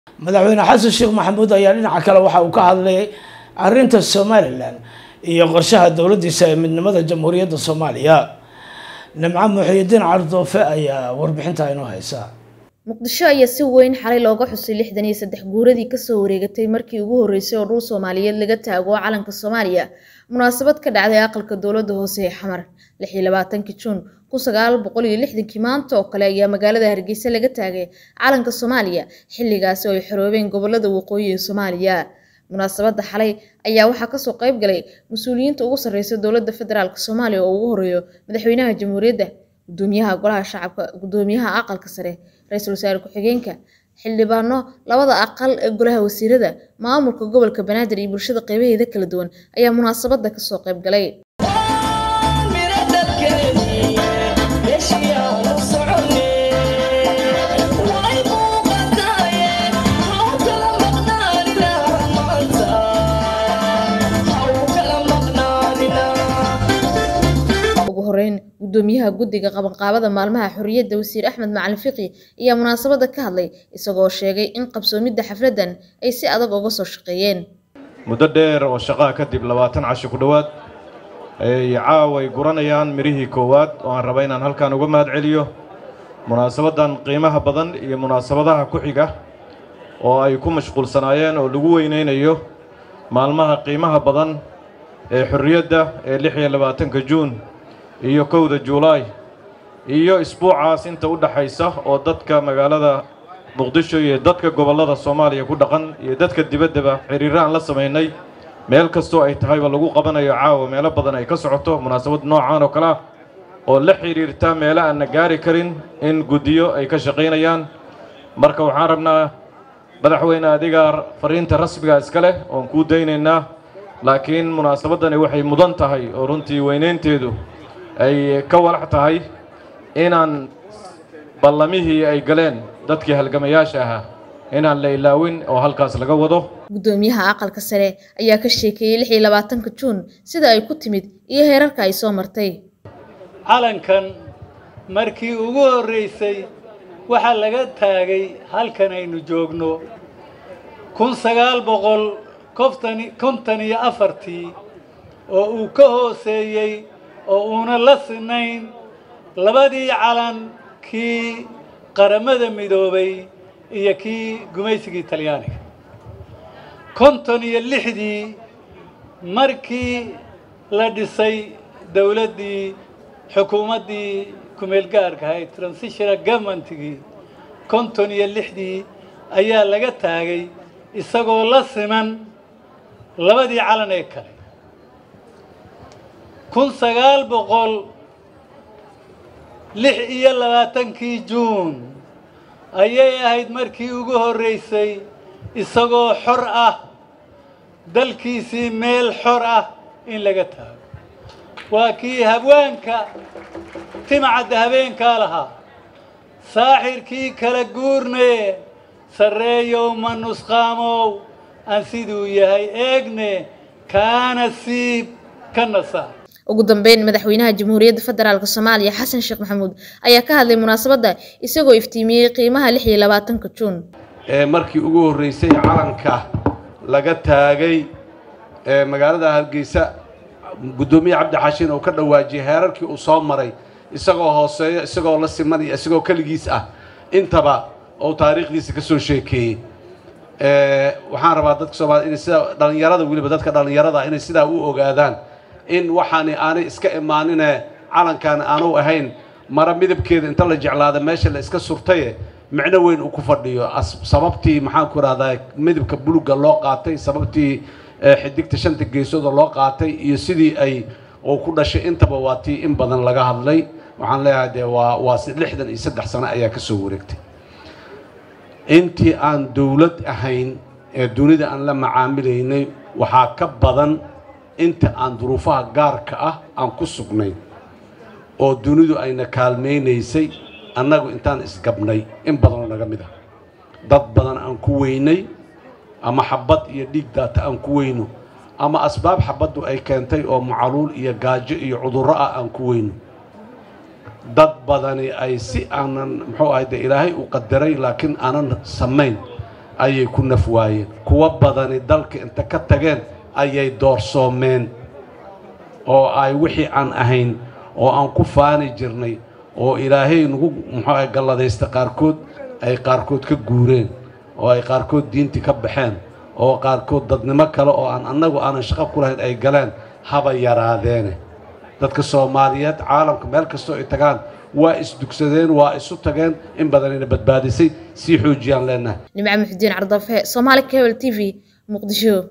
madaxweyne xasan sheekh maxamuud ayaa dhinaca kale waxa uu ka hadlay arrinta somalilan iyo qorshaha dowladdiisa ee midnimada jamhuuriyadda soomaaliya nimco muxiidiin cardoofe ayaa warbixinta inoo haysa muqdisho ayaa si weyn xalay looga xusay lixdan iyo saddex guuradii kasoo wareegatay markii ugu horreysay oo dhul soomaaliyeed laga taago calanka soomaaliya munaasabad ka dhacday aqalka dowladda hoose ee xamar lix iyo labaatankii juun kun sagaal boqol iyo lixdankii maanta oo kale ayaa magaalada hargeysa laga taagay calanka soomaaliya xilligaasi oo ay xoroobeen gobolada waqooyi ee soomaaliya munaasabadda xalay ayaa waxaa kasoo qayb galay mas-uuliyiinta ugu sarreysa dowladda federaalk soomaaliya oo ugu horeeyo madaxweynaha jamhuuriyadda gudoomiyaha golaha shacabka gudoomiyaha aqalka sare ra-iisul wasaare ku-xigeenka xildhibaano labada aqal ee golaha wasiirada maamulka gobolka banaadir iyo bulshada qeybaheeda kala duwan ayaa munaasabadda kasoo qayb galay ugu horeyn gudoomiyaha guddiga qabanqaabada maalmaha xorriyadda wasiir axmed macalin fiqi ayaa munaasabadda ka hadlay isagoo sheegay in qabsoomidda xafladdan ay si adag uga soo shaqeeyeen muddo dheer oo shaqaa kadib labaatan casho ku dhowaad ay caaway guranayaan midhihii koowaad oo aan raba inaan halkan uga mahad celiyo munaasabaddan qiimaha badan iyo munaasabadaha ku xiga oo ay ku mashquulsanaayeen oo lagu weynaynayo maalmaha qiimaha badan ee xorriyadda ee lix iyo labaatanka juun iyo kowda juulaay iyo isbuucaas inta u dhaxaysa oo dadka magaalada muqdisho iyo dadka gobollada soomaaliya ku dhaqan iyo dadka dibaddaba xiriirro aan la samaynay meel kastoo ay tahayba lagu qabanayo caawa meelo badan ay ka socoto munaasabad noocaan oo kale ah oo la xidhiirta meelo aanna gaari karin in guddiyo ay ka shaqaynayaan marka waxaan rabnaa madaxweyne adigaa fariinta rasmiga iska leh oon kuu daynaynaa laakiin munaasabaddani waxay mudan tahay oo runtii weynaynteedu ay ka walax tahay inaan ballamihii ay galeen dadkii halgamayaasha ahaa inaan la ilaawin oo halkaas laga wado gudoomiyaha aqalka sare ayaa ka sheekeeyey lix iyo labaatanka juun sida ay ku timid iyo heerarka ay soo martay calankan markii ugu horraysay waxaa laga taagay halkan aynu joogno kun sagaal boqol kontan iyo afartii oo uu ka hooseeyey oo uuna la sinayn labadii calan kii qaramada midoobay iyo kii gumaysigii talyaaniga konton iyo lixdii markii la dhisay dowladdii xukuumaddii kumeelgaarka ahayd transitional governmentigii konton iyo lixdii ayaa laga taagay isagoo la siman labadii calan ee kale kun sagaal boqol lix iyo labaatankii juun ayay ahayd markii ugu horraysay isagoo xor ah dalkiisii meel xor ah in laga taago waa kii habwaanka timcadda habeenkaa lahaa saaxirkii kala guurne sarreeyow ma nusqaamow aan siduu yahay eegne kaana siib ka nasa ugu dambeyn madaxweynaha jamhuuriyadda federaalk soomaaliya xasan sheekh maxamuud ayaa ka hadlay munaasabadda isagoo iftiimiyey qiimaha lix iyo labaatanka juun ee markii ugu horreysay calanka laga taagay ee magaalada hargeysa guddoomiye cabdi xashiin oo ka dhawaajiyay heerarkii uu soo maray isagoo hooseeyo isagoo la simanaya isagoo keligiis ah intaba oo taariikhdiisa ka soo sheekeeyey waxaan rabaa dadka soomaaliyed inay sidaa dhallinyarada weliba dadka dhallinyarada inay sidaa u ogaadaan in waxaani aanay iska imaanine calankan aanu ahayn mara midabkeeda inta la jeclaada meesha la iska surtaye micno weyn uu ku fadhiyo sababtii maxaanku idhahdaa midabka buluga loo qaatay sababtii xidigta shanta geesooda loo qaatay iyo sidii ay uu ku dhashay intaba waa tii in badan laga hadlay waxaan leeyahay dee waa waa lixdan iyo saddex sano ayaa ka soo wareegtay intii aan dowlad ahayn ee dunida aan la macaamilaynay waxaa ka badan inta aan duruufaha gaarka ah aan ku sugnayn oo dunidu ayna kaalmaynaysay annagu intaan isgabnay in badanoo naga mid ah dad badan aan ku weynay ama xabad iyo dhiig daata aan ku weyno ama asbaab xabaddu ay keentay oo macaluul iyo gaajo iyo cudurro ah aan ku weyno dad badani ay si aanan muxuu ahay dee ilaahay u qadaray laakiin aanan samayn ayay ku naf waayeen kuwa badani dalka inta ka tageen ayay doorsoomeen oo ay wixii aan ahayn oo aan ku faani jirnay oo ilaahay nagu muxuu ah galladaysta qaarkood ay qaarkood ka guureen oo ay qaarkood diintii ka baxeen oo qaarkood dadnimo kale oo aan annagu aanan shaqo ku lahayn ay galeen haba yaraadeene dadka soomaaliyeed caalamka meel kastoo ay tagaan waa isdugsadeen waa isu tageen in badanayna badbaadisay sii xoojiyaan leenahay nimco muxudiin cardafe soomaali cable t v muqdisho